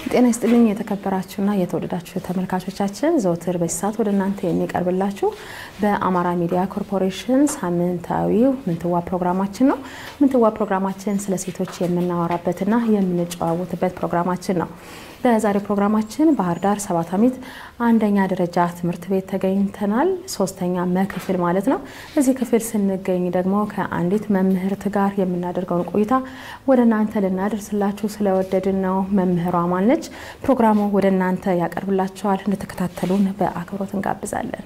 ጤና ይስጥልኝ የተከበራችሁና የተወደዳችሁ ተመልካቾቻችን፣ ዘውትር በዚህ ሰዓት ወደ እናንተ የሚቀርብላችሁ በአማራ ሚዲያ ኮርፖሬሽን ሳምንታዊው ምንትዋ ፕሮግራማችን ነው። ምንትዋ ፕሮግራማችን ስለ ሴቶች የምናወራበትና የምንጨዋወትበት ፕሮግራማችን ነው። በዛሬው ፕሮግራማችን ባህር ዳር ሰባት አሚት አንደኛ ደረጃ ትምህርት ቤት ተገኝተናል። ሶስተኛ መክፍል ማለት ነው። እዚህ ክፍል ስንገኝ ደግሞ ከአንዲት መምህርት ጋር የምናደርገውን ቆይታ ወደ እናንተ ልናደርስላችሁ ስለወደድን ነው። መምህሯ ማለች ፕሮግራሙ ወደ እናንተ ያቀርብላችኋል። እንድትከታተሉን በአክብሮት እንጋብዛለን።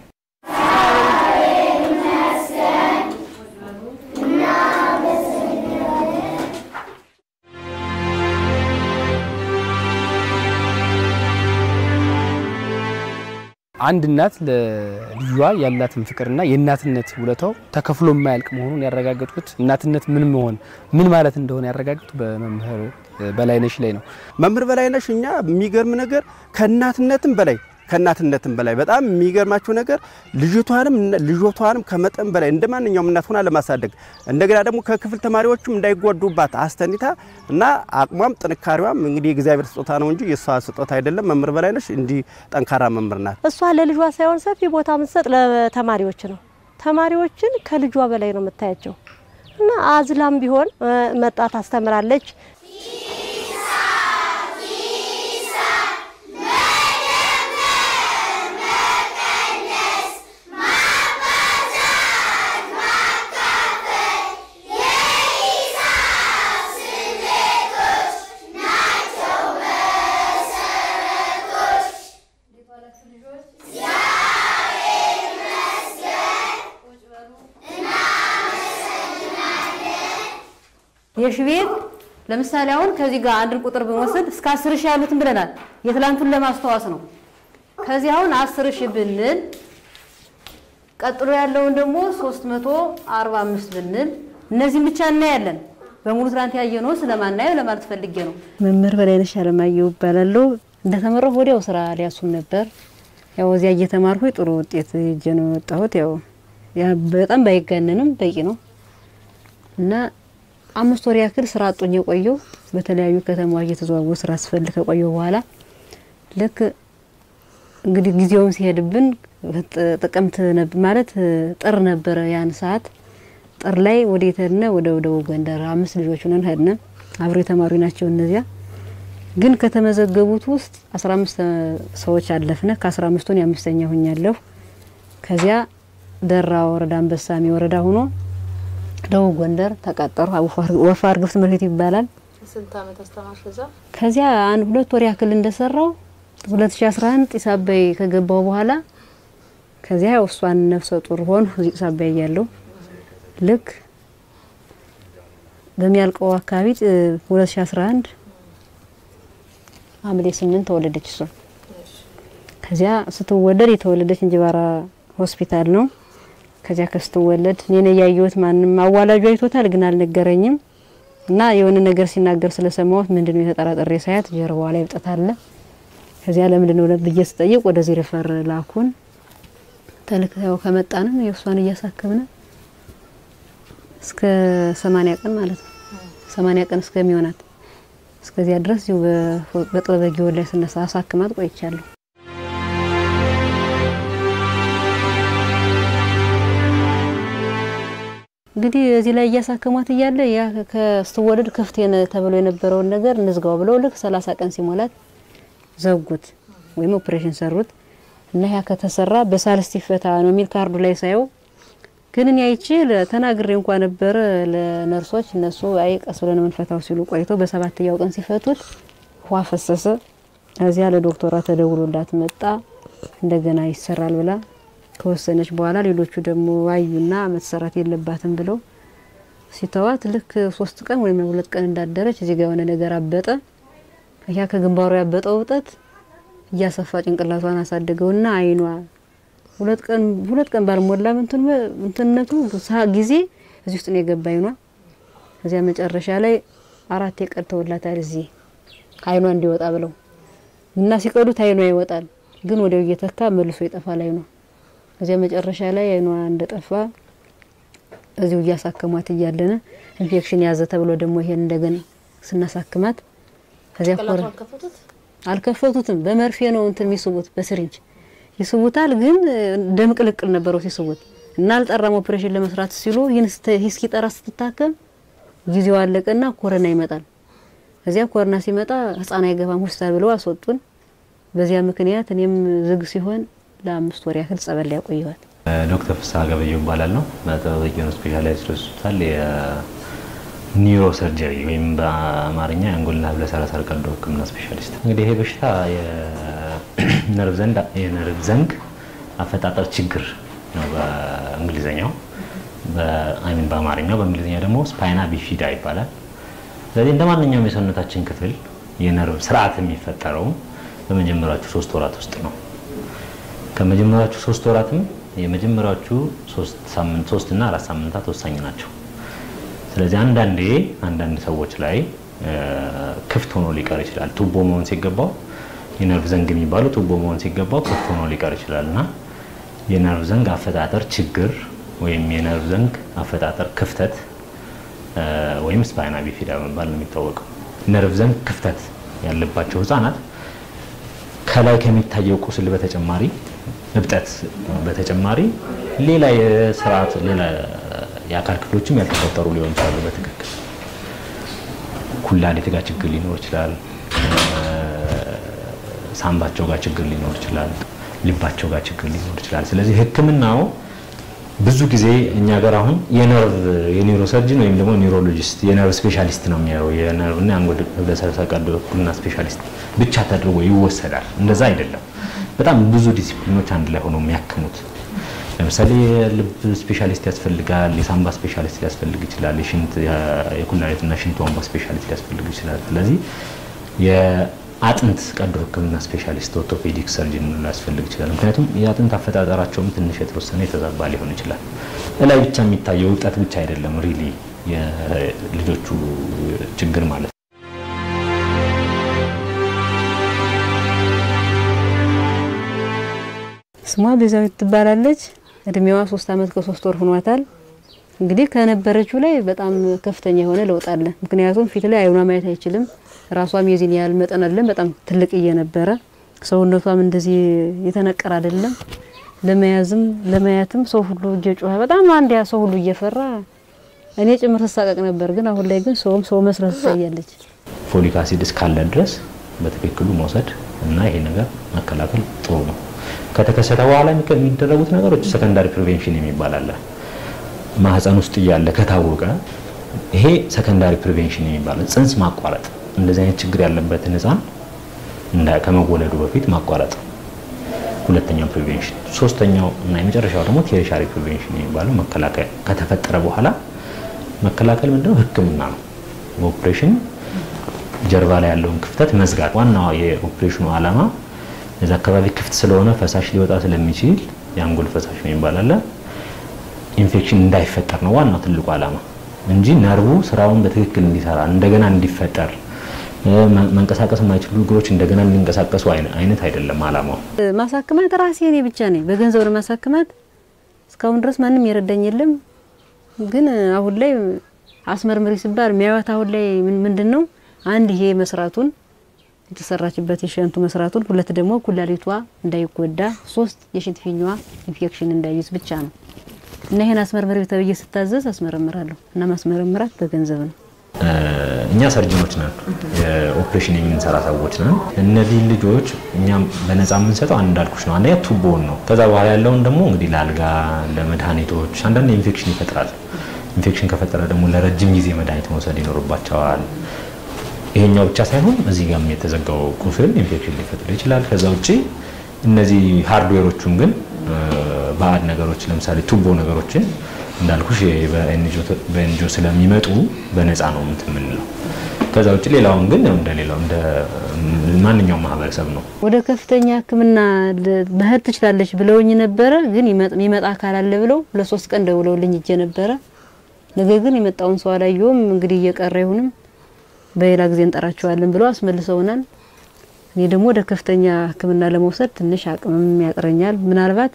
አንድ እናት ለልጇ ያላትን ፍቅርና የእናትነት ውለታው ተከፍሎ የማያልቅ መሆኑን ያረጋገጥኩት እናትነት ምን መሆን ምን ማለት እንደሆነ ያረጋገጥኩት በመምህር በላይነሽ ላይ ነው። መምህር በላይነሽ እኛ የሚገርም ነገር ከእናትነትም በላይ ከእናትነትም በላይ በጣም የሚገርማችሁ ነገር ልጅቷንም ልጆቷንም ከመጠን በላይ እንደ ማንኛውም እናት ሆና ለማሳደግ እንደገና ደግሞ ከክፍል ተማሪዎችም እንዳይጎዱባት አስተኒታ እና አቅሟም ጥንካሬዋም እንግዲህ የእግዚአብሔር ስጦታ ነው እንጂ የእሷ ስጦታ አይደለም። መምህር በላይነሽ እንዲህ ጠንካራ መምህር ናት። እሷ ለልጇ ሳይሆን ሰፊ ቦታ የምትሰጥ ለተማሪዎች ነው። ተማሪዎችን ከልጇ በላይ ነው የምታያቸው እና አዝላም ቢሆን መጣ ታስተምራለች። የሺ ቤት ለምሳሌ አሁን ከዚህ ጋር አንድን ቁጥር ብንወስድ እስከ አስር ሺህ ያሉትን ብለናል። የትላንቱን ለማስተዋወስ ነው። ከዚህ አሁን አስር ሺህ ብንል ቀጥሎ ያለውን ደግሞ 345 ብንል እነዚህም ብቻ እናያለን። በሙሉ ትላንት ያየነው ስለማናየው ለማለት ፈልጌ ነው። መምህር በላይነሽ አለማየሁ እባላለሁ። እንደተመረኩ ወዲያው ስራ ሊያሱም ነበር። ያው እዚያ እየተማርኩ ጥሩ ውጤት ይዤ ነው የወጣሁት። ያው ያ በጣም ባይጋነንም በቂ ነው እና አምስት ወር ያክል ስራ አጦኝ የቆየው በተለያዩ ከተማዋ እየተዘዋወሩ ስራ ስፈልግ ከቆየው በኋላ ልክ እንግዲህ ጊዜውም ሲሄድብን ጥቅምት ማለት ጥር ነበረ ያን ሰዓት ጥር ላይ ወዴት ሄድነ? ወደ ደቡብ ጎንደር አምስት ልጆች ሆነን ሄድነ። አብሮ የተማሪ ናቸው እነዚያ። ግን ከተመዘገቡት ውስጥ 15 ሰዎች አለፍነ። ከ15ቱን የአምስተኛ ሁኛለሁ። ከዚያ ደራ ወረዳ አንበሳሜ ወረዳ ሆኖ ደቡብ ጎንደር ተቀጠሩ። ወፋ እርግፍ ትምህርት ቤት ይባላል። ስንት ዓመት አስተማርሽ እዛ? ከዚያ አንድ ሁለት ወር ያክል እንደሰራው 2011 ጢስ አባይ ከገባው በኋላ ከዚያ ያው እሷን ነፍሰ ጡር ሆን ጢስ አባይ እያለሁ ልክ በሚያልቀው አካባቢ 2011 ሐምሌ 8 ተወለደች እሷ። ከዚያ ስትወለድ የተወለደች እንጅባራ ሆስፒታል ነው። ከዚያ ከስትወለድ እኔ ነው ያየሁት። ማንም አዋላጁ አይቶታል፣ ግን አልነገረኝም። እና የሆነ ነገር ሲናገር ስለሰማሁት ምንድነው የተጠራጠሬ ሳያት ጀርባዋ ላይ እብጠት አለ። ከዚያ ለምንድነው ብዬ ስጠይቅ ወደዚህ ሪፈር ላኩን። ተልከው ከመጣንም የእሷን እያሳከምነ እስከ 80 ቀን ማለት ነው 80 ቀን እስከሚሆናት እስከዚያ ድረስ ይኸው በጥበበ ጊዮን ላይ ስነሳ አሳክማት ቆይቻለሁ። እንግዲህ እዚህ ላይ እያሳከሟት እያለ ያ ከስትወለድ ክፍት ተብሎ የነበረውን ነገር እንዝጋው ብለው ልክ 30 ቀን ሲሞላት ዘጉት ወይም ኦፕሬሽን ሰሩት እና ያ ከተሰራ በሳልስት ይፈታ ነው የሚል ካርዱ ላይ ሳየው ግን እኔ አይቼ ተናግሬ እንኳን ነበረ ለነርሶች። እነሱ አይ ቀስ ብለን የምንፈታው ሲሉ ቆይቶ በሰባተኛው ቀን ሲፈቱት ውሃ ፈሰሰ። እዚያ ለዶክተሯ ተደውሎላት መጣ እንደገና ይሰራል ብላ ከወሰነች በኋላ ሌሎቹ ደግሞ አዩና መሰራት የለባትም ብለው ሲተዋት ልክ ሶስት ቀን ወይም ሁለት ቀን እንዳደረች እዚህ ጋር የሆነ ነገር አበጠ። ያ ከግንባሩ ያበጠው እብጠት እያሰፋ ጭንቅላቷን አሳደገውና አይኗ ሁለት ቀን ሁለት ቀን ባልሞላ እንትነቱ ጊዜ እዚህ ውስጥ ነው የገባ አይኗ። እዚያ መጨረሻ ላይ አራት የቀድተውላታል እዚህ አይኗ እንዲወጣ ብለው እና ሲቀዱት አይኗ ይወጣል፣ ግን ወዲያው እየተካ መልሶ ይጠፋል አይኗ። እዚያ መጨረሻ ላይ አይኗ እንደጠፋ እዚሁ እያሳከሟት እያለነ ኢንፌክሽን ያዘ ተብሎ ደግሞ ይሄን እንደገና ስናሳክማት ከዚያ ኮረ አልከፈቱትም። በመርፌ ነው እንትን የሚስቡት በስሪንጅ ይስቡታል። ግን ደም ቅልቅል ነበረው ሲስቡት እና አልጠራም። ኦፕሬሽን ለመስራት ሲሉ ይህን እስኪጠራ ስትታከም ጊዜው አለቀና ኮረና ይመጣል። እዚያ ኮረና ሲመጣ ህፃን አይገባም ሆስፒታል ብለው አስወጡን። በዚያ ምክንያት እኔም ዝግ ሲሆን ለአምስት ወር ያህል ጸበል ያቆየዋል። ዶክተር ፍስሐ ገበየሁ እባላለሁ። በተወሰኑ ስፔሻላይዝድ ሆስፒታል የኒውሮ ሰርጀሪ ወይም በአማርኛ የአንጎልና ህብለ ሰረሰር ቀዶ ሕክምና ስፔሻሊስት። እንግዲህ ይሄ በሽታ የነርቭ ዘንግ አፈጣጠር ችግር ነው በእንግሊዝኛው፣ በአይሚን በአማርኛው፣ በእንግሊዝኛ ደግሞ ስፓይና ቢፊዳ ይባላል። ስለዚህ እንደ ማንኛውም የሰውነታችን ክፍል የነርቭ ስርዓት የሚፈጠረው በመጀመሪያዎቹ ሶስት ወራት ውስጥ ነው። ከመጀመሪያዎቹ ሶስት ወራትም የመጀመሪያዎቹ ሶስት ሳምንት ሶስት እና አራት ሳምንታት ወሳኝ ናቸው። ስለዚህ አንዳንዴ አንዳንድ ሰዎች ላይ ክፍት ሆኖ ሊቀር ይችላል። ቱቦ መሆን ሲገባው የነርቭ ዘንግ የሚባለው ቱቦ መሆን ሲገባው ክፍት ሆኖ ሊቀር ይችላል እና የነርቭ ዘንግ አፈጣጠር ችግር ወይም የነርቭ ዘንግ አፈጣጠር ክፍተት ወይም ስፓይና ቢፊዳ በመባል ነው የሚታወቀው። ነርቭ ዘንግ ክፍተት ያለባቸው ህጻናት ከላይ ከሚታየው ቁስል በተጨማሪ እብጠት በተጨማሪ ሌላ የስርዓት ሌላ የአካል ክፍሎችም ያልተፈጠሩ ሊሆን ይችላሉ። በትክክል ኩላሊት ጋር ችግር ሊኖር ይችላል። ሳምባቸው ጋር ችግር ሊኖር ይችላል። ልባቸው ጋር ችግር ሊኖር ይችላል። ስለዚህ ሕክምናው ብዙ ጊዜ እኛ ጋር አሁን የነርቭ የኒውሮ ሰርጅን ወይም ደግሞ ኒውሮሎጂስት የነርቭ ስፔሻሊስት ነው የሚያየው የነርቭና የአንጎል ህብለ ሰረሰር ቀዶ ሕክምና ስፔሻሊስት ብቻ ተደርጎ ይወሰዳል። እንደዛ አይደለም። በጣም ብዙ ዲሲፕሊኖች አንድ ላይ ሆነው የሚያክሙት ለምሳሌ የልብ ስፔሻሊስት ያስፈልጋል፣ የሳምባ ስፔሻሊስት ሊያስፈልግ ይችላል፣ የሽንት የኩላሊትና ሽንት ቧንቧ ስፔሻሊስት ሊያስፈልግ ይችላል። ስለዚህ የአጥንት ቀዶ ህክምና ስፔሻሊስት ኦርቶፔዲክ ሰርጅን ሊያስፈልግ ይችላል። ምክንያቱም የአጥንት አፈጣጠራቸውም ትንሽ የተወሰነ የተዛባ ሊሆን ይችላል። እላይ ብቻ የሚታየው እብጠት ብቻ አይደለም ሪሊ የልጆቹ ችግር ማለት ነው። ስሟ ቤዛዊት ትባላለች። እድሜዋ ሶስት አመት ከሶስት ወር ሆኗታል። እንግዲህ ከነበረችው ላይ በጣም ከፍተኛ የሆነ ለውጥ አለ። ምክንያቱም ፊት ላይ አይኗ ማየት አይችልም። ራሷም የዚህን ያህል መጠን አይደለም፣ በጣም ትልቅ እየነበረ ሰውነቷም እንደዚህ የተነቀረ አይደለም። ለመያዝም ለማየትም ሰው ሁሉ እየጮኸ በጣም አንድ ያ ሰው ሁሉ እየፈራ እኔ ጭምር ተሳቀቅ ነበር። ግን አሁን ላይ ግን ሰውም ሰው መስረት ትታያለች። ፎሊክ አሲድ እስካለ ድረስ በትክክሉ መውሰድ እና ይሄ ነገር መከላከል ጥሩ ነው። ከተከሰተ በኋላ የሚደረጉት ነገሮች ሰከንዳሪ ፕሪቬንሽን የሚባል አለ። ማህፀን ውስጥ እያለ ከታወቀ ይሄ ሰከንዳሪ ፕሪቬንሽን የሚባለው ጽንስ ማቋረጥ፣ እንደዚህ አይነት ችግር ያለበትን ህፃን ከመወለዱ በፊት ማቋረጥ ሁለተኛው ፕሪቬንሽን። ሶስተኛው እና የመጨረሻው ደግሞ ቴሪሻሪ ፕሪቬንሽን የሚባለው መከላከል። ከተፈጠረ በኋላ መከላከል ምንድነው? ህክምና ነው። በኦፕሬሽን ጀርባ ላይ ያለውን ክፍተት መዝጋት። ዋናው የኦፕሬሽኑ ዓላማ እዛ አካባቢ ክፍት ስለሆነ ፈሳሽ ሊወጣ ስለሚችል የአንጎል ፈሳሽ ነው ይባላል። ኢንፌክሽን እንዳይፈጠር ነው ዋናው ትልቁ ዓላማ እንጂ ነርቡ ስራውን በትክክል እንዲሰራ እንደገና እንዲፈጠር መንቀሳቀስ የማይችሉ እግሮች እንደገና እንዲንቀሳቀሱ አይነት አይደለም ዓላማው። ማሳክማት ራሴ እኔ ብቻ ነኝ በገንዘብ ነው ማሳክማት። እስካሁን ድረስ ማንም የረዳኝ የለም። ግን አሁን ላይ አስመርምሪ ሲባል የሚያዩት አሁን ላይ ምንድን ነው አንድ ይሄ መስራቱን የተሰራችበት የሽንቱ መስራቱን፣ ሁለት ደግሞ ኩላሊቷ እንዳይጎዳ፣ ሶስት የሽንት ፊኛዋ ኢንፌክሽን እንዳይይዝ ብቻ ነው እና ይሄን አስመርምሪ ተብዬ ስታዘዝ አስመረምራለሁ እና ማስመረምራት በገንዘብ ነው። እኛ ሰርጅኖች ነን፣ ኦፕሬሽን የምንሰራ ሰዎች ነን። እነዚህ ልጆች እኛም በነፃ የምንሰጠው አንድ እንዳልኩሽ ነው። አንደኛ ቱቦውን ነው። ከዛ በኋላ ያለውን ደግሞ እንግዲህ ለአልጋ፣ ለመድኃኒቶች አንዳንድ ኢንፌክሽን ይፈጥራል። ኢንፌክሽን ከፈጠረ ደግሞ ለረጅም ጊዜ መድኃኒት መውሰድ ይኖርባቸዋል። ይሄኛው ብቻ ሳይሆን እዚህ ጋርም የተዘጋው ቁስል ኢንፌክሽን ሊፈጥር ይችላል። ከዛ ውጪ እነዚህ ሃርድዌሮቹን ግን ባዕድ ነገሮች ለምሳሌ ቱቦ ነገሮችን እንዳልኩሽ በኤንጂኦ ስለሚመጡ በነፃ ነው እንትን የምንለው። ከዛ ውጭ ሌላውን ግን እንደ ሌላው እንደ ማንኛውም ማህበረሰብ ነው። ወደ ከፍተኛ ሕክምና መሄድ ትችላለች ብለውኝ ነበረ። ግን የሚመጣ አካል አለ ብለው ለሶስት ቀን ደውለውልኝ እጄ ነበረ። ነገር ግን የመጣውን ሰው አላየውም። እንግዲህ እየቀረ ይሁንም በሌላ ጊዜ እንጠራቸዋለን ብለው አስመልሰውናል። እኔ ደግሞ ወደ ከፍተኛ ሕክምና ለመውሰድ ትንሽ አቅምም ያጥረኛል። ምናልባት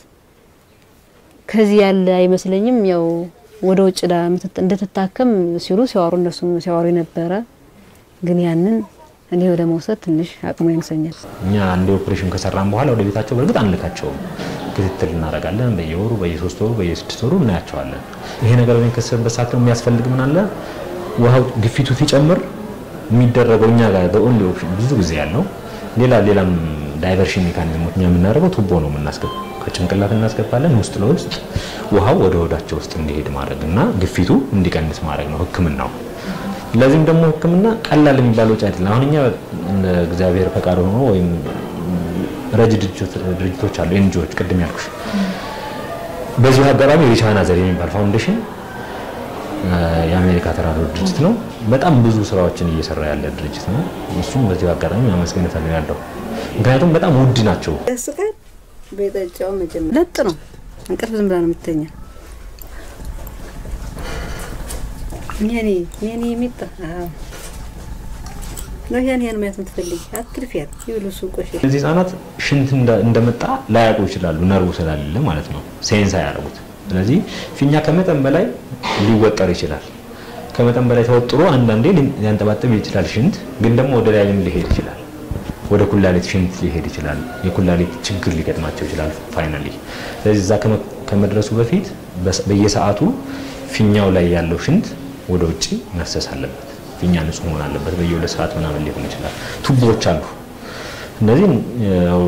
ከዚህ ያለ አይመስለኝም። ያው ወደ ውጭ እንድትታከም ሲሉ ሲያወሩ እነሱም ሲያወሩ ነበረ። ግን ያንን እኔ ወደ መውሰድ ትንሽ አቅሙ ያንሰኛል። እኛ አንድ ኦፕሬሽን ከሰራን በኋላ ወደ ቤታቸው በእርግጥ አንልካቸውም። ክትትል እናደርጋለን። በየወሩ በየሶስት ወሩ በየስድስት ወሩ እናያቸዋለን። ይሄ ነገር በሚከሰትበት ሰዓት ደግሞ የሚያስፈልግ ምን አለ ውሃው ግፊቱ ሲጨምር የሚደረገው እኛ ጋር በኦንሊ ኦፕሽን ብዙ ጊዜ ያለው ሌላ ሌላም ዳይቨርሽን ሜካኒዝሞች እኛ የምናደርገው ቱቦ ነው የምናስገባው። ከጭንቅላት እናስገባለን ውስጥ ለውስጥ ውሃው ወደ ሆዳቸው ውስጥ እንዲሄድ ማድረግ እና ግፊቱ እንዲቀንስ ማድረግ ነው ሕክምናው። ለዚህም ደግሞ ሕክምና ቀላል የሚባል ወጪ አይደለም። አሁን እኛ እንደ እግዚአብሔር ፈቃድ ሆኖ ወይም ረጅ ድርጅቶች አሉ ኤንጂኦዎች፣ ቅድም ያልኩሽ በዚሁ አጋጣሚ ሪቻና ዘር የሚባል ፋውንዴሽን የአሜሪካ ተራድኦ ድርጅት ነው። በጣም ብዙ ስራዎችን እየሰራ ያለ ድርጅት ነው። እሱም በዚሁ አጋጣሚ ማመስገን እፈልጋለሁ። ምክንያቱም በጣም ውድ ናቸው። ያስቃል። በጠጫው መጀመሪያ ለጥ ነው እንቅልፍ ዝም ብላ ነው የምትተኛ። ኔኔ ኔኔ የሚጣ አዎ ነው ያን ያን ማየት የምትፈልጊ አትልፊያት ይብሉ ሱቆሽ እነዚህ ህጻናት ሽንት እንደ- እንደመጣ ላያውቁ ይችላሉ፣ ነርቡ ስላለ ማለት ነው። ሴንስ አያደርጉት። ስለዚህ ፊኛ ከመጠን በላይ ሊወጠር ይችላል። ከመጠን በላይ ተወጥሮ አንዳንዴ ሊ- ሊያንጠባጥብ ይችላል ሽንት፣ ግን ደግሞ ወደ ላይም ሊሄድ ይችላል። ወደ ኩላሊት ሽንት ሊሄድ ይችላል። የኩላሊት ችግር ሊገጥማቸው ይችላል ፋይናሊ። ስለዚህ እዛ ከመ- ከመድረሱ በፊት በስ- በየሰዓቱ ፊኛው ላይ ያለው ሽንት ወደ ውጭ መፍሰስ አለበት። ፊኛ ንጹህ መሆን አለበት። በየሁለት ሰዓት ምናምን ሊሆን ይችላል። ቱቦዎች አሉ። እነዚህ ያው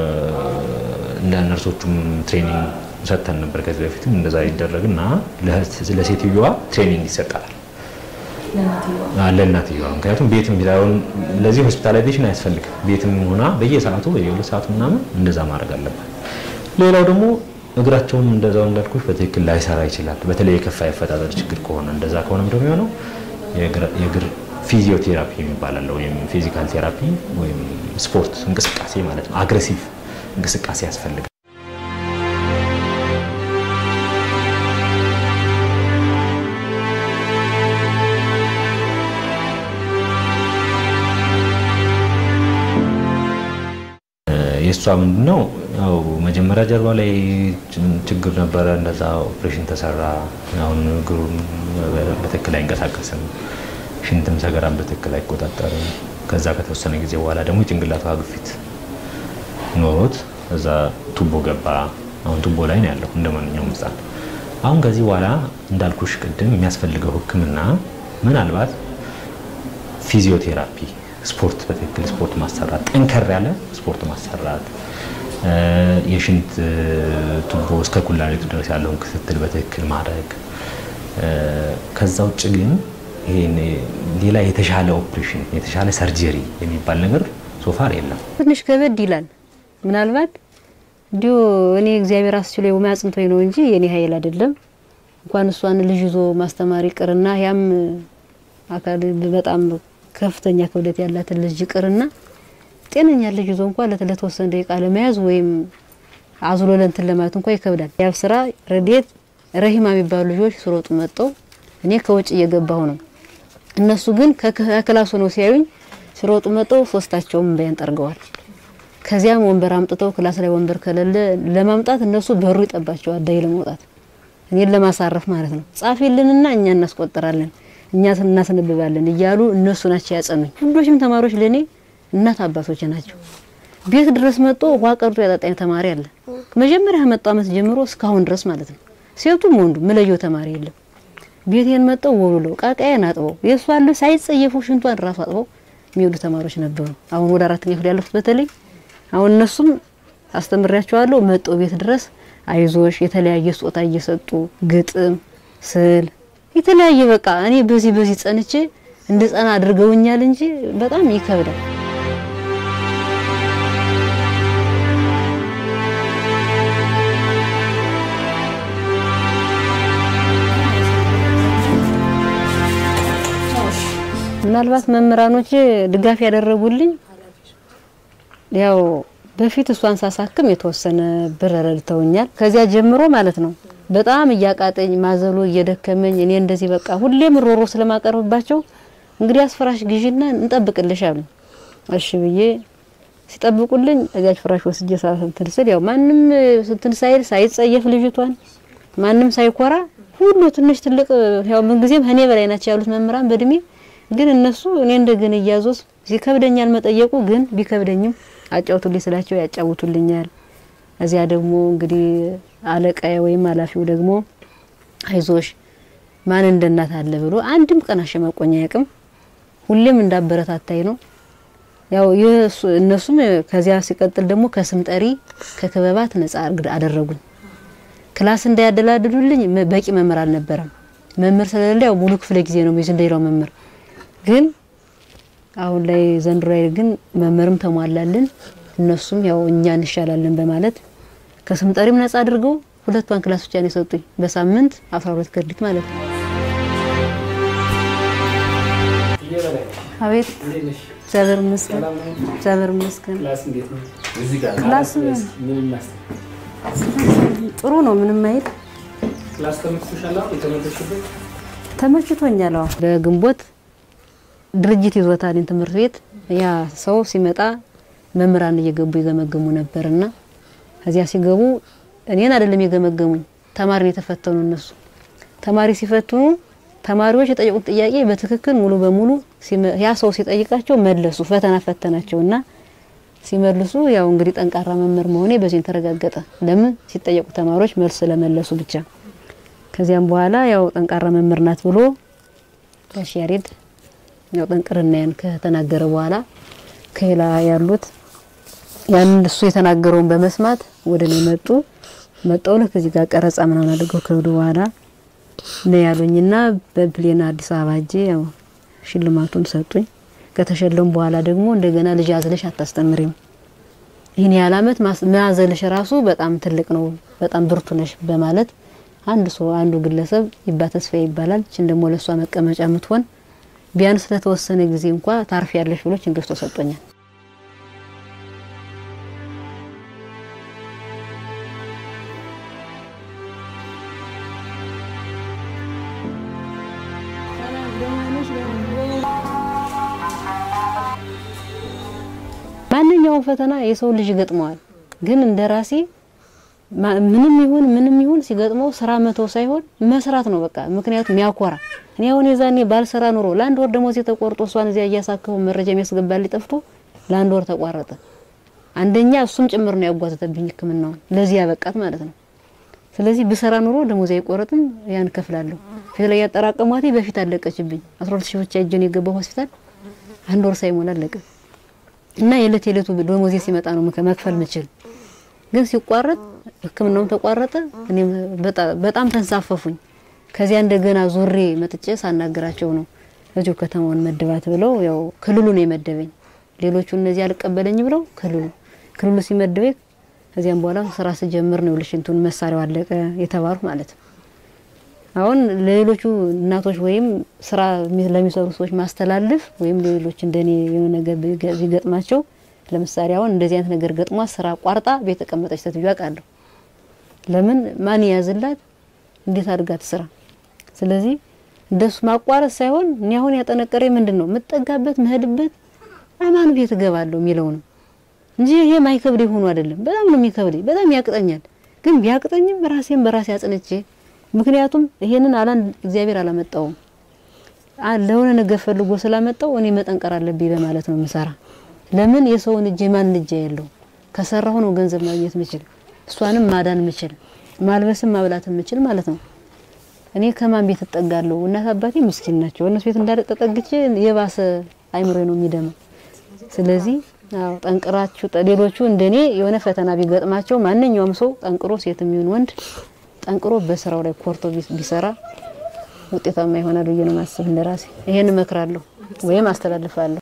ለነርሶቹም ትሬኒንግ ሰጥተን ነበር ከዚህ በፊትም እንደዛ ይደረግና ለህት- ለሴትዮዋ ትሬኒንግ ይሰጣል አ- ለእናትየዋ ምክንያቱም ቤትም ቢላውን ለዚህ ሆስፒታላይዜሽን አያስፈልግም። ቤትም ሆና በየሰዓቱ በየሁለት ሰዓቱ ምናምን እንደዛ ማድረግ አለባት። ሌላው ደግሞ እግራቸውም እንደዛው እንዳልኩሽ በትክክል ላይሰራ ይችላል። በተለይ የከፋ የአፈጣጠር ችግር ከሆነ እንደዛ ከሆነም ደግሞ የሆነው የእግር- የእግር ፊዚዮቴራፒ የሚባል አለ ወይም ፊዚካል ቴራፒ ወይም ስፖርት እንቅስቃሴ ማለት ነው። አግሬሲቭ እንቅስቃሴ ያስፈልጋል። የእሷ ምንድነው ያው መጀመሪያ ጀርባ ላይ ች- ችግር ነበረ። እንደዛ ኦፕሬሽን ተሰራ። አሁን እግሩን በትክክል አይንቀሳቀስም። ሽንትም ሰገራን በትክክል አይቆጣጠርም። ከዛ ከተወሰነ ጊዜ በኋላ ደግሞ የጭንቅላቷ ግፊት ኖሮት እዛ ቱቦ ገባ። አሁን ቱቦ ላይ ነው ያለው እንደ ማንኛውም ሕፃን። አሁን ከዚህ በኋላ እንዳልኩሽ ቅድም የሚያስፈልገው ሕክምና ምናልባት ፊዚዮቴራፒ ስፖርት በትክክል ስፖርት ማሰራት፣ ጠንከር ያለ ስፖርት ማሰራት፣ እ፣ የሽንት እ፣ ቱቦ እስከ ኩላሊቱ ድረስ ያለውን ክትትል በትክክል ማድረግ። እ፣ ከዛ ውጭ ግን ይሄን ሌላ የተሻለ ኦፕሬሽን የተሻለ ሰርጀሪ የሚባል ነገር ሶፋር የለም። ትንሽ ከበድ ይላል። ምናልባት እንዲሁ እኔ እግዚአብሔር አስችሎ የማያጽንቶኝ ነው እንጂ የኔ ኃይል አይደለም። እንኳን እሷን ልጅ ይዞ ማስተማር ይቅርና ያም አካል በጣም ከፍተኛ ክብደት ያላትን ልጅ ይቅርና ጤነኛ ልጅ ይዞ እንኳን ለት ለተወሰነ ደቂቃ ለመያዝ ወይም አዝሎ ለንትን ለማለት እንኳን ይከብዳል። ያብ ስራ ረዴት ረሂማ የሚባሉ ልጆች ስሮጡ መጠው እኔ ከውጭ እየገባሁ ነው። እነሱ ግን ከክላሱ ነው ሲያዩኝ ሲሮጡ መጠው ሶስታቸውም እንባያን ጠርገዋል። ከዚያም ወንበር አምጥተው ክላስ ላይ ወንበር ከሌለ ለማምጣት እነሱ በሩ ይጠባቸዋል ዳይ ለመውጣት እኔን ለማሳረፍ ማለት ነው። ጻፊልንና እኛ እናስቆጥራለን እኛ እናስነብባለን እያሉ እነሱ ናቸው ያጸኑኝ። ሁሎችም ተማሪዎች ለኔ እናት አባቶች ናቸው። ቤት ድረስ መጥቶ ውሃ ቀርቶ ያጠጣኝ ተማሪ አለ። መጀመሪያ ከመጣው ዓመት ጀምሮ እስካሁን ድረስ ማለት ነው። ሴቱም ወንዱ ምለየው ተማሪ የለም። ቤቴን መጥተው ወሉለው ቃቃዬን አጥበው የእሷን ልብስ ሳይጸየፉ ሽንቷን ራሱ አጥበው የሚወዱ ተማሪዎች ነበሩ። አሁን ወደ አራተኛ ክፍል ያለፉት በተለይ አሁን እነሱም አስተምሬያቸዋለሁ። መጠው ቤት ድረስ አይዞሽ የተለያየ ስጦታ እየሰጡ ግጥም፣ ስዕል የተለያየ በቃ እኔ በዚህ በዚህ ጸንቼ እንደ ጸና አድርገውኛል እንጂ በጣም ይከብዳል። ምናልባት መምህራኖች ድጋፍ ያደረጉልኝ ያው በፊት እሷን ሳሳክም የተወሰነ ብር ረድተውኛል። ከዚያ ጀምሮ ማለት ነው በጣም እያቃጠኝ ማዘሎ እየደከመኝ እኔ እንደዚህ በቃ ሁሌም ሮሮ ስለማቀርብባቸው እንግዲህ አስፈራሽ ግዢና እንጠብቅልሽ አሉኝ። እሺ ብዬ ሲጠብቁልኝ እዚያች ፍራሽ ወስጄ እንትን ስል ያው ማንም እንትን ሳይል ሳይጸየፍ ልጅቷን ማንም ሳይኮራ ሁሉ ትንሽ ትልቅ ያው ምንጊዜም እኔ በላይ ናቸው ያሉት መምህራን በእድሜ ግን እነሱ እኔ እንደገና እያዞስ ሲከብደኛል መጠየቁ ግን ቢከብደኝም አጫውቱልኝ ስላቸው ያጫውቱልኛል። እዚያ ደግሞ እንግዲህ አለቃዬ ወይም ኃላፊው ደግሞ አይዞሽ ማን እንደ እናት አለ ብሎ አንድም ቀን አሸማቆኝ አያውቅም። ሁሌም እንዳበረታታይ ነው። ያው እነሱም ከዚያ ሲቀጥል ደግሞ ከስም ጠሪ ከክበባት ነጻ አደረጉኝ። ክላስ እንዳያደላድሉልኝ በቂ መምህር አልነበረም። መምህር ስለሌለ ያው ሙሉ ክፍለ ጊዜ ነው የሚይዝ እንደሌላው መምህር። ግን አሁን ላይ ዘንድሮ ላይ ግን መምህርም ተሟላልን። እነሱም ያው እኛ እንሻላለን በማለት ከስም ጠሪም ነጻ አድርገው ሁለቷን ክላስ ብቻ ነው የሰጡኝ በሳምንት 12 ክሬዲት ማለት ነው። አቤት እግዚአብሔር ይመስገን፣ እግዚአብሔር ይመስገን። ክላስ ጥሩ ነው፣ ምንም አይል ተመችቶኛል። አዎ በግንቦት ድርጅት ይዞታል ትምህርት ቤት ያ ሰው ሲመጣ መምህራን እየገቡ ይገመግሙ ነበርና ከዚያ ሲገቡ እኔን አይደለም የገመገሙኝ፣ ተማሪን የተፈተኑ እነሱ ተማሪ ሲፈትኑ ተማሪዎች የጠየቁት ጥያቄ በትክክል ሙሉ በሙሉ ያ ሰው ሲጠይቃቸው መለሱ። ፈተና ፈተናቸውና ሲመልሱ ያው እንግዲህ ጠንካራ መምህር መሆኔ በዚህ ተረጋገጠ። ለምን ሲጠየቁ ተማሪዎች መልስ ስለመለሱ ብቻ። ከዚያም በኋላ ያው ጠንካራ መምህር ናት ብሎ ጋሽ ያሬድ ያው ጠንቅርናያን ከተናገረ በኋላ ከሌላ ያሉት ያን እሱ የተናገረውን በመስማት ወደ እኔ መጡ። መጣው ልክ እዚህ ጋር ቀረጻ ምናምን አድርገው ከሄዱ በኋላ ነው ያሉኝና በፕሌን አዲስ አበባ ሄጄ ያው ሽልማቱን ሰጡኝ። ከተሸለም በኋላ ደግሞ እንደገና ልጅ አዝለሽ አታስተምሪም፣ ይህን ያህል አመት መያዘልሽ ራሱ በጣም ትልቅ ነው፣ በጣም ብርቱ ነሽ በማለት አንድ ሰው አንዱ ግለሰብ ይባ ተስፋ ይባላል። እችን ደግሞ ለሷ መቀመጫ የምትሆን ቢያንስ ለተወሰነ ጊዜ እንኳ ታርፍ ያለሽ ብሎ ችንገስቶ ሰጦኛል። ማንኛውም ፈተና የሰው ልጅ ይገጥመዋል። ግን እንደ ራሴ ምንም ይሁን ምንም ይሁን ሲገጥመው ስራ መተው ሳይሆን መስራት ነው በቃ። ምክንያቱም ያኮራ እኔ አሁን የዛኔ ባልሰራ ኑሮ ለአንድ ወር ደሞዝ ተቆርጦ እሷን እዚያ እያሳከሙ መረጃ የሚያስገባልኝ ጠፍቶ ለአንድ ወር ተቋረጠ። አንደኛ እሱም ጭምር ነው ያጓተተብኝ ሕክምናውን ለዚህ ያበቃት ማለት ነው። ስለዚህ ብሰራ ኑሮ ደሞዝ አይቆረጥም፣ ያን ከፍላለሁ። ፊት ላይ ያጠራቀሟት በፊት አለቀችብኝ። 12 ሺህ ብቻ እጄን የገባው ሆስፒታል አንድ ወር ሳይሞላ አለቀ። እና የዕለት የዕለቱ ደሞዜ ሲመጣ ነው መክፈል ምችል። ግን ሲቋረጥ ህክምናውም ተቋረጠ። እኔም በጣም ተንሳፈፉኝ። ከዚያ እንደገና ዙሬ መጥቼ ሳናገራቸው ነው እዚሁ ከተማውን መድባት ብለው ያው ክልሉ ነው የመደበኝ። ሌሎቹ እነዚህ አልቀበለኝ ብለው ክልሉ ክልሉ ሲመድበኝ ከዚያም በኋላ ስራ ስጀምር ነው ልሽንቱን መሳሪያው አለቀ የተባሉ ማለት ነው። አሁን ለሌሎቹ እናቶች ወይም ስራ ለሚሰሩ ሰዎች ማስተላለፍ ወይም ሌሎች እንደኔ የሆነ ነገር ቢገጥማቸው ለምሳሌ አሁን እንደዚህ አይነት ነገር ገጥሟ ስራ ቋርጣ ቤት ተቀመጠች ሴትዮ አውቃለሁ። ለምን ማን ያዝላት እንዴት አድርጋት ስራ። ስለዚህ እንደሱ ማቋረጥ ሳይሆን እኔ አሁን ያጠነቀረ ምንድን ነው የምጠጋበት መሄድበት አማኑ ቤት እገባለሁ የሚለው ነው እንጂ ይሄ ማይከብድ ሆኖ አይደለም። በጣም ነው የሚከብድ፣ በጣም ያቅጠኛል። ግን ቢያቅጠኝም ራሴን በራሴ አጽንቼ ምክንያቱም ይሄንን አላን እግዚአብሔር አላመጣውም ለሆነ ነገር ፈልጎ ስላመጣው እኔ መጠንቀር አለብኝ በማለት ነው የምሰራ። ለምን የሰውን እጅ ማን እጅ ያለው ከሰራሁ ነው ገንዘብ ማግኘት ምችል፣ እሷንም ማዳን ምችል፣ ማልበስም ማብላት ምችል ማለት ነው። እኔ ከማን ቤት እጠጋለሁ? እናት አባቴ ምስኪን ናቸው። እነሱ ቤት እንዳለ ተጠግቼ የባሰ አይምሮ ነው የሚደመው። ስለዚህ አዎ ጠንቅራችሁ ሌሎቹ እንደኔ የሆነ ፈተና ቢገጥማቸው ማንኛውም ሰው ጠንቅሮ ሴትም ይሁን ወንድ ጠንቅሮ በስራው ላይ ኮርቶ ቢሰራ ውጤታማ ይሆናል ብዬ ነው ማስብ። እንደራሴ ይሄን እመክራለሁ ወይም አስተላልፋለሁ።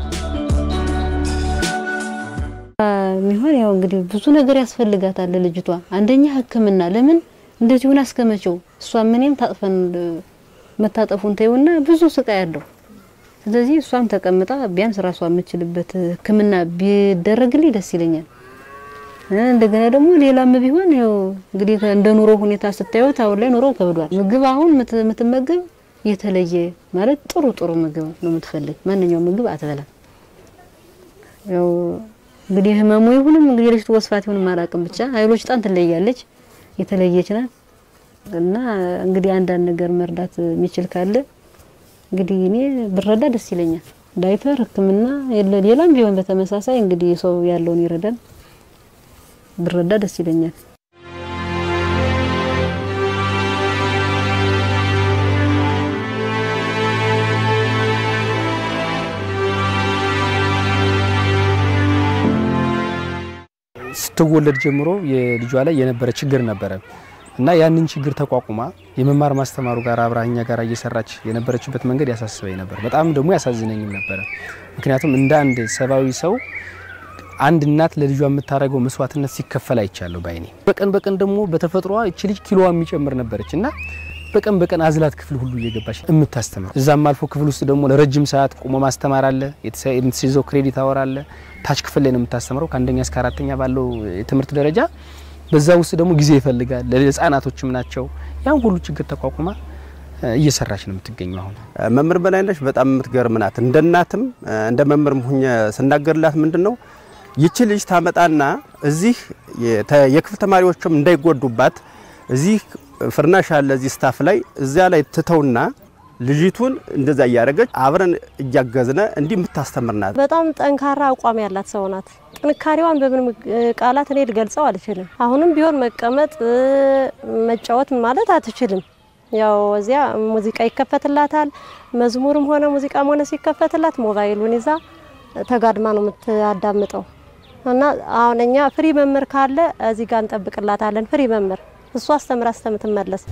ሚሆን ያው እንግዲህ ብዙ ነገር ያስፈልጋታል ልጅቷ። አንደኛ ሕክምና ለምን እንደዚህ ሆና እስከመቼው እሷም እኔም ታጥፈን መታጠፉን ተይውና ብዙ ስቃይ ያለው ስለዚህ እሷም ተቀምጣ ቢያንስ ራሷ የምችልበት ሕክምና ቢደረግልኝ ደስ ይለኛል። እንደገና ደግሞ ሌላም ቢሆን ያው እንግዲህ እንደ ኑሮ ሁኔታ ስታዩት አሁን ላይ ኑሮ ከብዷል። ምግብ አሁን የምትመገብ የተለየ ማለት ጥሩ ጥሩ ምግብ ነው የምትፈልግ። ማንኛውም ምግብ አትበላም። ያው እንግዲህ ህመሙ ይሁንም እንግዲህ ልጅቱ ወስፋት ይሁንም አላውቅም፣ ብቻ ኃይሎች ጣን ትለያለች፣ የተለየች ናት። እና እንግዲህ አንዳንድ ነገር መርዳት የሚችል ካለ እንግዲህ እኔ ብረዳ ደስ ይለኛል። ዳይፐር፣ ሕክምና የለ ሌላም ቢሆን በተመሳሳይ እንግዲህ ሰው ያለውን ይረዳል። ብረዳ ደስ ይለኛል። ስትወለድ ጀምሮ የልጇ ላይ የነበረ ችግር ነበረ እና ያንን ችግር ተቋቁማ የመማር ማስተማሩ ጋር አብራኛ ጋር እየሰራች የነበረችበት መንገድ ያሳስበኝ ነበር። በጣም ደግሞ ያሳዝነኝም ነበረ። ምክንያቱም እንደ አንድ ሰብአዊ ሰው አንድ እናት ለልጇ የምታደርገው መስዋዕትነት ሲከፈል አይቻለሁ ባይኔ። በቀን በቀን ደግሞ በተፈጥሯ እቺ ልጅ ኪሎዋ የሚጨምር ነበረች እና በቀን በቀን አዝላት ክፍል ሁሉ እየገባች የምታስተምር እዛም አልፎ ክፍል ውስጥ ደግሞ ለረጅም ሰዓት ቆሞ ማስተማር አለ። የምትይዘው ክሬዲት አወር አለ። ታች ክፍል ላይ ነው የምታስተምረው ከአንደኛ እስከ አራተኛ ባለው የትምህርት ደረጃ። በዛ ውስጥ ደግሞ ጊዜ ይፈልጋል። ለህፃናቶችም ናቸው። ያን ሁሉ ችግር ተቋቁማ እየሰራች ነው የምትገኘው። አሁን መምህር በላይነሽ በጣም የምትገርም ናት። እንደ እናትም እንደ መምህርም ሁኜ ስናገርላት ምንድን ነው ይቺ ልጅ ታመጣና እዚህ የክፍል ተማሪዎችም እንዳይጎዱባት እዚህ ፍርናሽ አለ እዚህ ስታፍ ላይ እዚያ ላይ ትተውና ልጅቱን እንደዛ እያደረገች አብረን እያገዝነ እንዲህ የምታስተምር ናት። በጣም ጠንካራ አቋም ያላት ሰው ናት። ጥንካሬዋን በምን ቃላት እኔ ልገልጸው አልችልም። አሁንም ቢሆን መቀመጥ መጫወት ማለት አትችልም። ያው እዚያ ሙዚቃ ይከፈትላታል። መዝሙርም ሆነ ሙዚቃም ሆነ ሲከፈትላት ሞባይሉን ይዛ ተጋድማ ነው የምታዳምጠው። እና አሁን እኛ ፍሪ መምህር ካለ እዚህ ጋር እንጠብቅላታለን። ፍሪ መምህር እሷ አስተምራ እስከምትመለስ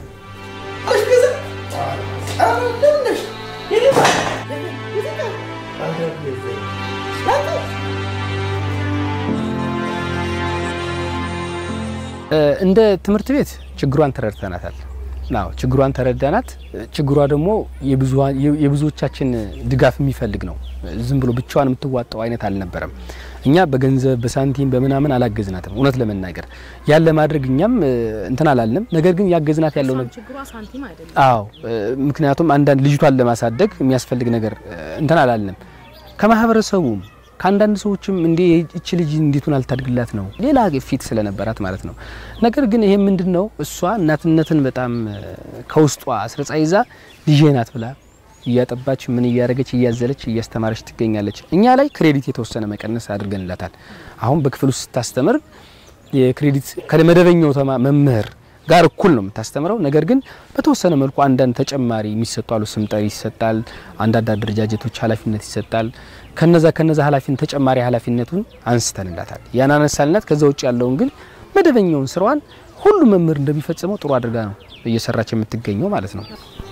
እንደ ትምህርት ቤት ችግሯን ተረድተናታል። ናው ችግሯን ተረዳናት። ችግሯ ደግሞ የብዙዎቻችን ድጋፍ የሚፈልግ ነው። ዝም ብሎ ብቻዋን የምትዋጣው አይነት አልነበረም። እኛ በገንዘብ በሳንቲም በምናምን አላገዝናትም። እውነት ለመናገር ያን ለማድረግ እኛም እንትን አላልንም። ነገር ግን ያገዝናት ያለው ነገር አዎ፣ ምክንያቱም አንዳንድ ልጅቷን ለማሳደግ የሚያስፈልግ ነገር እንትን አላልንም። ከማህበረሰቡም ከአንዳንድ ሰዎችም እንዴ እቺ ልጅ እንዴቱን አልታድግላት ነው ሌላ ፊት ስለነበራት ማለት ነው። ነገር ግን ይሄ ምንድን ነው እሷ እናትነትን በጣም ከውስጧ አስረጻ ይዛ ልጄ ናት ብላ እያጠባች ምን እያደረገች እያዘለች እያስተማረች ትገኛለች። እኛ ላይ ክሬዲት የተወሰነ መቀነስ አድርገንላታል። አሁን በክፍል ውስጥ ስታስተምር የክሬዲት ከመደበኛው መምህር ጋር እኩል ነው የምታስተምረው። ነገር ግን በተወሰነ መልኩ አንዳንድ ተጨማሪ የሚሰጡ አሉ። ስምጠሪ ይሰጣል፣ አንዳንድ አደረጃጀቶች ኃላፊነት ይሰጣል። ከነዛ ከነዛ ኃላፊነት ተጨማሪ ኃላፊነቱን አንስተንላታል። ያን አነሳልናት። ከዛ ውጭ ያለውን ግን መደበኛውን ስራዋን ሁሉ መምህር እንደሚፈጽመው ጥሩ አድርጋ ነው እየሰራች የምትገኘው ማለት ነው።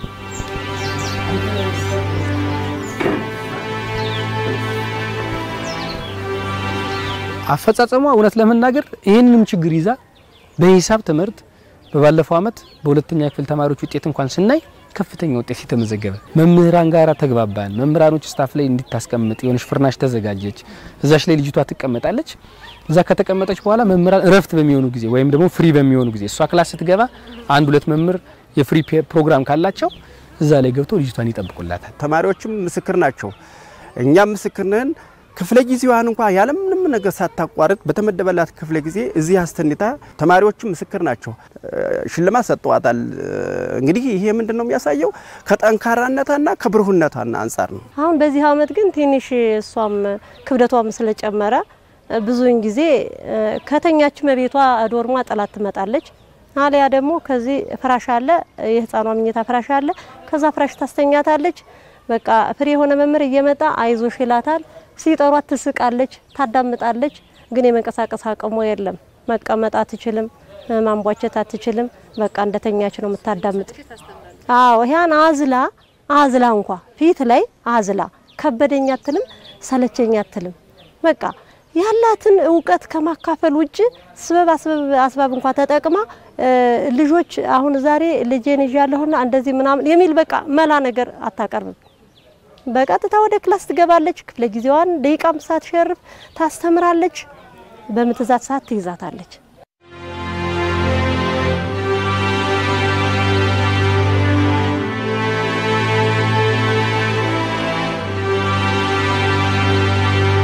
አፈጻጸሟ እውነት ለመናገር ይህንንም ችግር ይዛ በሂሳብ ትምህርት በባለፈው አመት በሁለተኛ ክፍል ተማሪዎች ውጤት እንኳን ስናይ ከፍተኛ ውጤት የተመዘገበ መምህራን ጋር ተግባባን። መምህራኖች ስታፍ ላይ እንዲታስቀምጥ የሆነች ፍርናሽ ተዘጋጀች። እዛች ላይ ልጅቷ ትቀመጣለች። እዛ ከተቀመጠች በኋላ መምህራን እረፍት በሚሆኑ ጊዜ ወይም ደግሞ ፍሪ በሚሆኑ ጊዜ እሷ ክላስ ስትገባ አንድ ሁለት መምህር የፍሪ ፕሮግራም ካላቸው እዛ ላይ ገብተው ልጅቷን ይጠብቁላታል። ተማሪዎችም ምስክር ናቸው። እኛም ምስክር ነን። ክፍለ ጊዜዋን እንኳ ያለምንም ነገር ሳታቋርጥ በተመደበላት ክፍለ ጊዜ እዚህ አስተኝታ ተማሪዎችም ምስክር ናቸው። ሽልማት ሰጥተዋታል። እንግዲህ ይሄ ምንድን ነው የሚያሳየው ከጠንካራነቷና ከብሩህነቷና አንጻር ነው። አሁን በዚህ አመት ግን ትንሽ እሷም ክብደቷም ስለጨመረ ብዙውን ጊዜ ከተኛች መቤቷ ዶርሟ ጥላት ትመጣለች። አሊያ ደግሞ ከዚህ ፍራሽ አለ፣ የህፃኗ ምኝታ ፍራሽ አለ። ከዛ ፍራሽ ታስተኛታለች። በቃ ፍሬ የሆነ መምህር እየመጣ አይዞሽ ይላታል። ሲጠሯት ትስቃለች፣ ታዳምጣለች። ግን የመንቀሳቀስ አቅሟ የለም። መቀመጥ አትችልም፣ ማንቧቸት አትችልም። በቃ እንደተኛች ነው የምታዳምጥ። አዎ ያን አዝላ አዝላ እንኳ ፊት ላይ አዝላ ከበደኝ አትልም፣ ሰለቸኝ አትልም። በቃ ያላትን እውቀት ከማካፈል ውጭ ስበብ አስባብ እንኳ ተጠቅማ ልጆች አሁን ዛሬ ልጄን ይዣለሁና እንደዚህ ምናምን የሚል በቃ መላ ነገር አታቀርብም። በቀጥታ ወደ ክላስ ትገባለች። ክፍለ ጊዜዋን ደቂቃም ሳትሸርፍ ታስተምራለች። በምትዛት ሰዓት ትይዛታለች።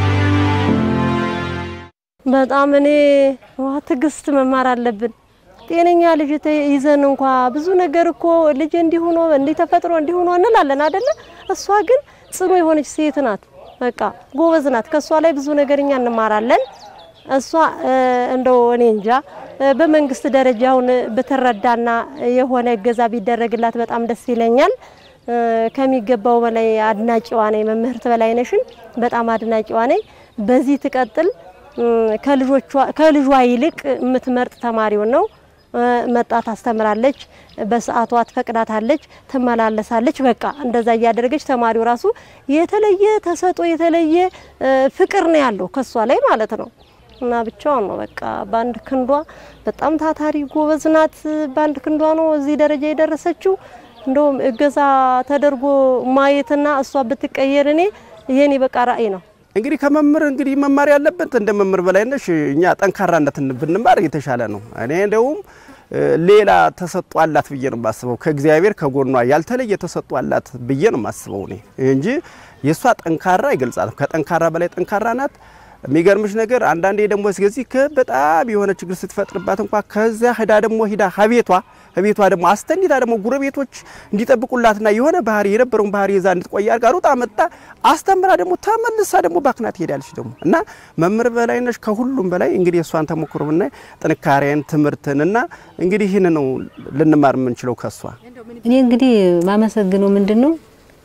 በጣም እኔ ዋ ትዕግስት መማር አለብን። ጤነኛ ልጅ ተ- ይዘን እንኳ ብዙ ነገር እኮ ልጅ እንዲሆኖ እንዲህ ተፈጥሮ እንዲሆኖ እንላለን አይደለ? እሷ ግን ጽኑ የሆነች ሴት ናት። በቃ ጎበዝ ናት። ከእሷ ላይ ብዙ ነገር እኛ እንማራለን። እሷ እ፣ እንደው እኔ እንጃ እ፣ በመንግስት ደረጃውን ብትረዳና የሆነ እገዛ ቢደረግላት በጣም ደስ ይለኛል። እ፣ ከሚገባው በላይ አድናቂዋ ነኝ። መምህርት በላይነሽን በጣም አድናቂዋ ነኝ። በዚህ ትቀጥል። እ፣ ከልጆቿ ከልጇ ይልቅ የምትመርጥ ተማሪውን ነው እ፣ መጣ ታስተምራለች፣ በሰዓቷ ትፈቅዳታለች፣ ትመላለሳለች። በቃ እንደዛ እያደረገች ተማሪው ራሱ የተለየ ተሰጦ የተለየ እ፣ ፍቅር ነው ያለው ከሷ ላይ ማለት ነው። እና ብቻዋን ነው በቃ በአንድ ክንዷ በጣም ታታሪ ጎበዝ ናት። በአንድ ክንዷ ነው እዚህ ደረጃ የደረሰችው። እንደውም እገዛ ተደርጎ ማየትና እሷ ብትቀየር እኔ የኔ በቃ ራዕይ ነው። እንግዲህ ከመምህር እንግዲህ መማር ያለበት እንደ መምህር በላይነሽ እኛ ጠንካራነትን ብንማር የተሻለ ነው። እኔ እንደውም እ፣ ሌላ ተሰጥኦ አላት ብዬ ነው የማስበው። ከእግዚአብሔር ከጎኗ ያልተለየ ተሰጥኦ አላት ብዬ ነው የማስበው እኔ እንጂ የእሷ ጠንካራ ይገልጻል። ከጠንካራ በላይ ጠንካራ ናት። የሚገርምሽ ነገር አንዳንዴ ደግሞ እስከዚህ በጣም የሆነ ችግር ስትፈጥርባት እንኳ ከዚያ ሂዳ ደግሞ ሂዳ ሀቤቷ ሀቤቷ ደግሞ አስተኒታ ደግሞ ጉረቤቶች እንዲጠብቁላትና የሆነ ባህሪ የነበረውን ባህሪ ይዛ እንድትቆይ አድርጋ ሩጣ መጣ አስተምራ ደግሞ ተመልሳ ደግሞ ባክና ትሄዳለች ደግሞ እና መምህር በላይነሽ ከሁሉም በላይ እንግዲህ እሷን ተሞክሮ ብናይ ጥንካሬን ትምህርትን እና እንግዲህ ይህን ነው ልንማር የምንችለው ከሷ። እኔ እንግዲህ ማመሰግነው ምንድን ነው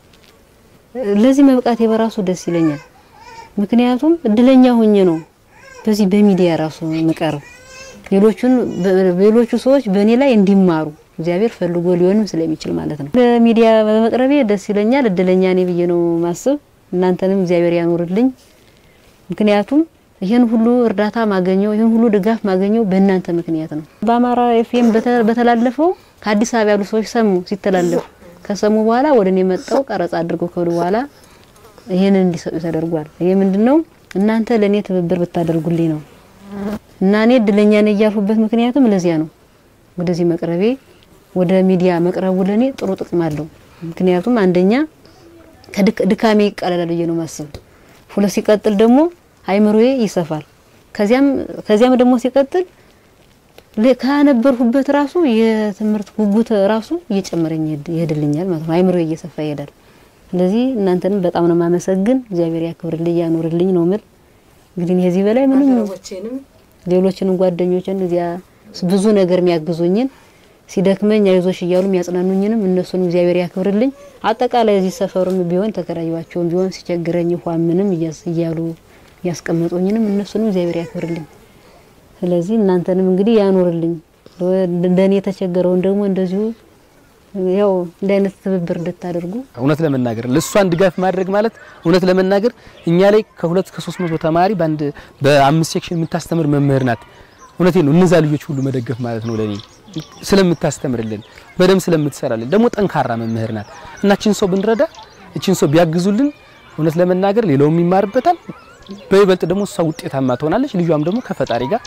ለዚህ መብቃቴ በራሱ ደስ ይለኛል። ምክንያቱም እድለኛ ሆኜ ነው በዚህ በሚዲያ ራሱ መቀረብ ሌሎቹን ሌሎቹ ሰዎች በእኔ ላይ እንዲማሩ እግዚአብሔር ፈልጎ ሊሆንም ስለሚችል ማለት ነው። በሚዲያ በመቅረቤ ደስ ይለኛል። እድለኛ ነኝ ብዬ ነው ማስብ። እናንተንም እግዚአብሔር ያኖርልኝ። ምክንያቱም ይህን ሁሉ እርዳታ ማገኘው ይህን ሁሉ ድጋፍ ማገኘው በእናንተ ምክንያት ነው። በአማራ ኤፍኤም በተላለፈው ከአዲስ አበባ ያሉ ሰዎች ሰሙ። ሲተላለፍ ከሰሙ በኋላ ወደ እኔ መጣው ቀረጻ አድርገው ከወደ በኋላ ይህንን እንዲሰጡ ተደርጓል። ይሄ ምንድነው እናንተ ለእኔ ትብብር ብታደርጉልኝ ነው እና እኔ እድለኛ ነኝ እያልኩበት ምክንያቱም ለዚያ ነው። ወደዚህ መቅረቤ ወደ ሚዲያ መቅረቡ ለእኔ ጥሩ ጥቅም አለው። ምክንያቱም አንደኛ ከድካሜ ይቀለላል ብዬ ነው ማስብ። ሁለት ሲቀጥል ደግሞ አይምሮዬ ይሰፋል። ከዚያም ከዚያም ደግሞ ሲቀጥል ካነበርሁበት ራሱ የትምህርት ጉጉት ራሱ እየጨመረኝ ይሄድልኛል ማለት ነው። አይምሮዬ እየሰፋ ይሄዳል። ስለዚህ እናንተንም በጣም ነው ማመሰግን። እግዚአብሔር ያክብርልኝ ያኖርልኝ ነው ምል እንግዲህ ከዚህ በላይ ምንም ሌሎችንም ጓደኞችን እዚያ ብዙ ነገር የሚያግዙኝን ሲደክመኝ አይዞሽ እያሉ የሚያጽናኑኝንም እነሱን እግዚአብሔር ያክብርልኝ። አጠቃላይ እዚህ ሰፈሩም ቢሆን ተከራዩዋቸውም ቢሆን ሲቸግረኝ ውሃ ምንም እያሉ እያስቀመጡኝንም እነሱንም እግዚአብሔር ያክብርልኝ። ስለዚህ እናንተንም እንግዲህ ያኖርልኝ። እንደኔ የተቸገረውን ደግሞ እንደዚሁ ያው እንደ አይነት ትብብር እንድታደርጉ እውነት ለመናገር ለእሷን ድጋፍ ማድረግ ማለት እውነት ለመናገር እኛ ላይ ከሁለት ከሶስት መቶ ተማሪ በአንድ በአምስት ሴክሽን የምታስተምር መምህር ናት። እውነቴ ነው። እነዛ ልጆች ሁሉ መደገፍ ማለት ነው ለኔ ስለምታስተምርልን በደንብ ስለምትሰራልን ደግሞ ጠንካራ መምህር ናት እና እችን ሰው ብንረዳ እችን ሰው ቢያግዙልን እውነት ለመናገር ሌላውም ይማርበታል። በይበልጥ ደግሞ እሷ ውጤታማ ትሆናለች። ልጇም ደግሞ ከፈጣሪ ጋር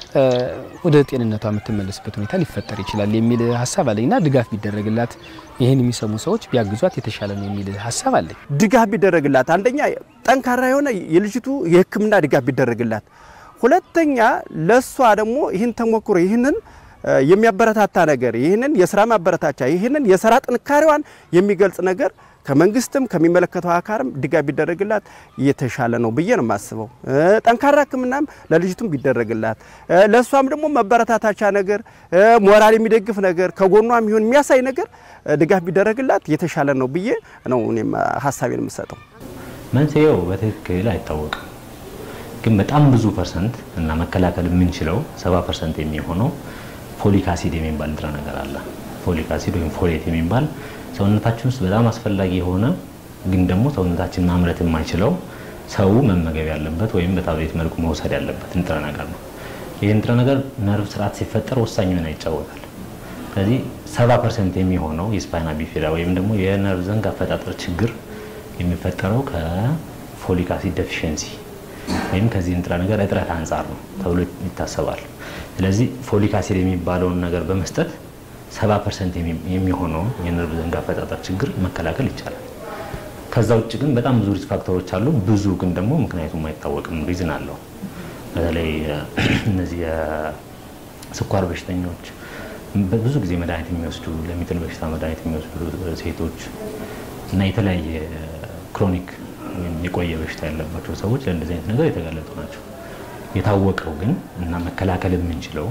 ወደ ጤንነቷ የምትመለስበት ሁኔታ ሊፈጠር ይችላል የሚል ሀሳብ አለኝና ድጋፍ ቢደረግላት ይህን የሚሰሙ ሰዎች ቢያግዟት የተሻለ ነው የሚል ሀሳብ አለኝ። ድጋፍ ቢደረግላት አንደኛ ጠንካራ የሆነ የልጅቱ የሕክምና ድጋፍ ቢደረግላት፣ ሁለተኛ ለሷ ደግሞ ይህን ተሞክሮ ይህንን የሚያበረታታ ነገር ይህንን የስራ ማበረታቻ ይህንን የስራ ጥንካሬዋን የሚገልጽ ነገር ከመንግስትም ከሚመለከተው አካልም ድጋፍ ቢደረግላት የተሻለ ነው ብዬ ነው የማስበው። ጠንካራ ሕክምናም ለልጅቱም ቢደረግላት ለእሷም ደግሞ መበረታታቻ ነገር ሞራል የሚደግፍ ነገር ከጎኗም ይሁን የሚያሳይ ነገር ድጋፍ ቢደረግላት የተሻለ ነው ብዬ ነው እኔም ሀሳቤን የምሰጠው። መንስኤው በትክክል አይታወቅም፣ ግን በጣም ብዙ ፐርሰንት እና መከላከል የምንችለው ሰባ ፐርሰንት የሚሆነው ፎሊክ አሲድ የሚባል ንጥረ ነገር አለ። ፎሊክ አሲድ ወይም ፎሌት የሚባል ሰውነታችን ውስጥ በጣም አስፈላጊ የሆነ ግን ደግሞ ሰውነታችን ማምረት የማይችለው ሰው መመገብ ያለበት ወይም በታብሌት መልኩ መውሰድ ያለበት ንጥረ ነገር ነው። ይህ ንጥረ ነገር ነርቭ ስርዓት ሲፈጠር ወሳኝ ሚና ይጫወታል። ስለዚህ ሰባ ፐርሰንት የሚሆነው የስፓይና ቢፊዳ ወይም ደግሞ የነርቭ ዘንግ አፈጣጠር ችግር የሚፈጠረው ከፎሊክ አሲድ ዴፊሽንሲ ወይም ከዚህ ንጥረ ነገር እጥረት አንጻር ነው ተብሎ ይታሰባል። ስለዚህ ፎሊክ አሲድ የሚባለውን ነገር በመስጠት ሰባ ፐርሰንት የሚሆነውን የነርቭ ዘንግ አፈጣጠር ችግር መከላከል ይቻላል። ከዛ ውጭ ግን በጣም ብዙ ሪስክ ፋክተሮች አሉ። ብዙ ግን ደግሞ ምክንያቱም አይታወቅም ሪዝን አለው። በተለይ እነዚህ የስኳር በሽተኞች፣ ብዙ ጊዜ መድኃኒት የሚወስዱ ለሚጥል በሽታ መድኃኒት የሚወስዱ ሴቶች እና የተለያየ ክሮኒክ ወይም የቆየ በሽታ ያለባቸው ሰዎች ለእንደዚህ አይነት ነገር የተጋለጡ ናቸው። የታወቀው ግን እና መከላከል የምንችለው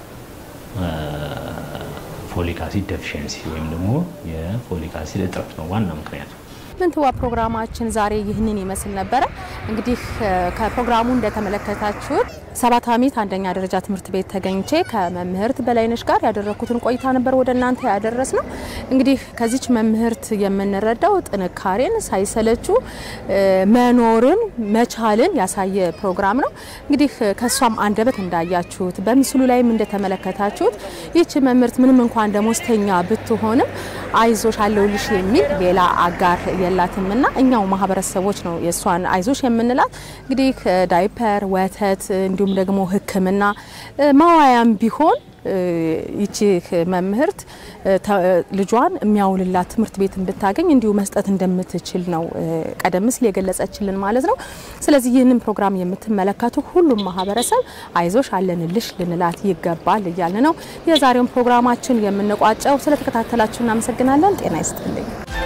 ፎሊክ አሲድ ደፊሽንሲ ወይም ደግሞ የፎሊክ አሲድ እጥረት ነው ዋና ምክንያቱ። ምንትዋ ፕሮግራማችን ዛሬ ይህንን ይመስል ነበረ። እንግዲህ ከፕሮግራሙ እንደተመለከታችሁት ሰባት አሚት አንደኛ ደረጃ ትምህርት ቤት ተገኝቼ ከመምህርት በላይነሽ ጋር ያደረኩትን ቆይታ ነበር ወደ እናንተ ያደረስ ነው። እንግዲህ ከዚች መምህርት የምንረዳው ጥንካሬን፣ ሳይሰለቹ መኖርን መቻልን ያሳየ ፕሮግራም ነው። እንግዲህ ከእሷም አንደበት እንዳያችሁት በምስሉ ላይም እንደተመለከታችሁት ይህች መምህርት ምንም እንኳን ደሞዝተኛ ብትሆንም አይዞሽ አለውልሽ የሚል ሌላ አጋር የላትም እና እኛው ማህበረሰቦች ነው የእሷን አይዞሽ የምንላት። እንግዲህ ዳይፐር፣ ወተት እንዲሁም ደግሞ ሕክምና ማዋያም ቢሆን ይቺ መምህርት ልጇን የሚያውልላት ትምህርት ቤት እንድታገኝ እንዲሁ መስጠት እንደምትችል ነው ቀደም ሲል የገለጸችልን ማለት ነው። ስለዚህ ይህንን ፕሮግራም የምትመለከቱ ሁሉም ማህበረሰብ አይዞሽ አለንልሽ ልንላት ይገባል እያልን ነው የዛሬውን ፕሮግራማችን የምንቋጨው። ስለተከታተላችሁ እናመሰግናለን። ጤና ይስጥልኝ።